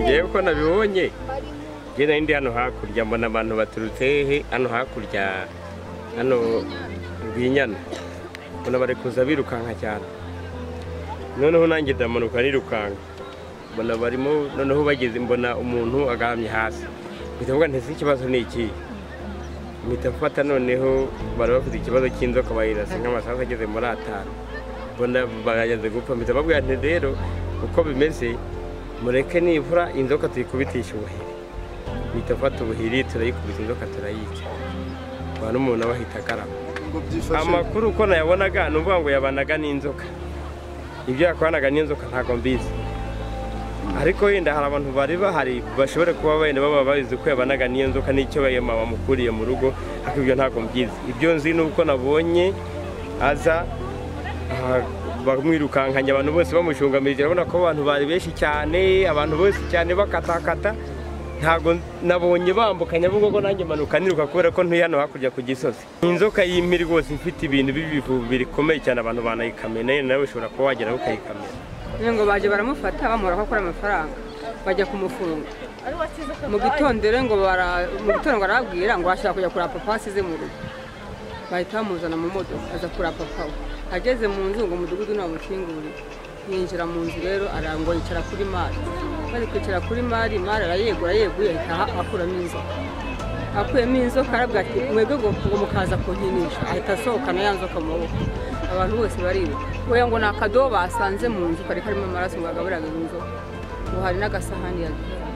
yewe ko nabibonye njye nari ndi hano hakurya mbona abantu baturutse hehe hano hakurya hano rwinyana mbona bari kuza birukanka cyane noneho nanjye ndamanuka nirukanka mbona barimo noneho bageze mbona umuntu agahamye hasi mpita mvuga ntese ikibazo ni iki mpita mfata noneho bari bafite ikibazo cy'inzoka bayirasa nk'amasaha ageze muri atanu mbona bageze gupfa mpita babwira nti rero uko bimeze mureke nibura inzoka tuyikubitisha ubuhiri mpita mfata ubuhiri turayikubita inzoka turayica nta n'umuntu aba ahita akarama ngo byifashe amakuru uko nayabonaga ni ukuvuga ngo yabanaga n'inzoka ibyo yakoranaga n'inzoka ntabwo mbizi ariko wenda hari abantu bari bahari bashobora kuba wenda baba babizi ko yabanaga n'iyo nzoka n'icyo mama bamukuriye mu rugo ariko ibyo ntabwo mbizi ibyo nzi ni uko nabonye aza aha, bamwirukankanye abantu bose bamushungamirije urabona ko abantu bari benshi cyane abantu bose cyane bakatakata ntabwo nabonye bambukanya ahubwo ko nanjye manuka niruka kubera ko ntuye hano hakurya ku gisozi inzoka y'impi rwose ifite ibintu b'ibivubi bikomeye cyane abantu banayikamena yewe nawe ushobora kuba wageraho ukayikamena Ngira ngo baje baramufata bamura ko akora amafaranga bajya kumufunga mu gitondo rero ngo bara mu gitondo ngo arababwira ngo ashaka kujya kureba papa asize mu rugo bahita bamuzana mu modoka aza kureba papa we ageze mu nzu ngo umudugudu ntamukinguye yinjira mu nzu rero arango yicara kuri mari bari kwicara kuri mari mari arayegura yeguye ahita akuramo inzoka akuyemo inzoka arabwira ati mwebwe ngo ngo mukaza kunkinisha ahita asohokana ya nzoka mu maboko abantu bose baribuka wowe ngo ni akadobo basanze mu nzu kari karimo amaraso ngo agaburiraga inzoka ngo hari n'agasahani yagiye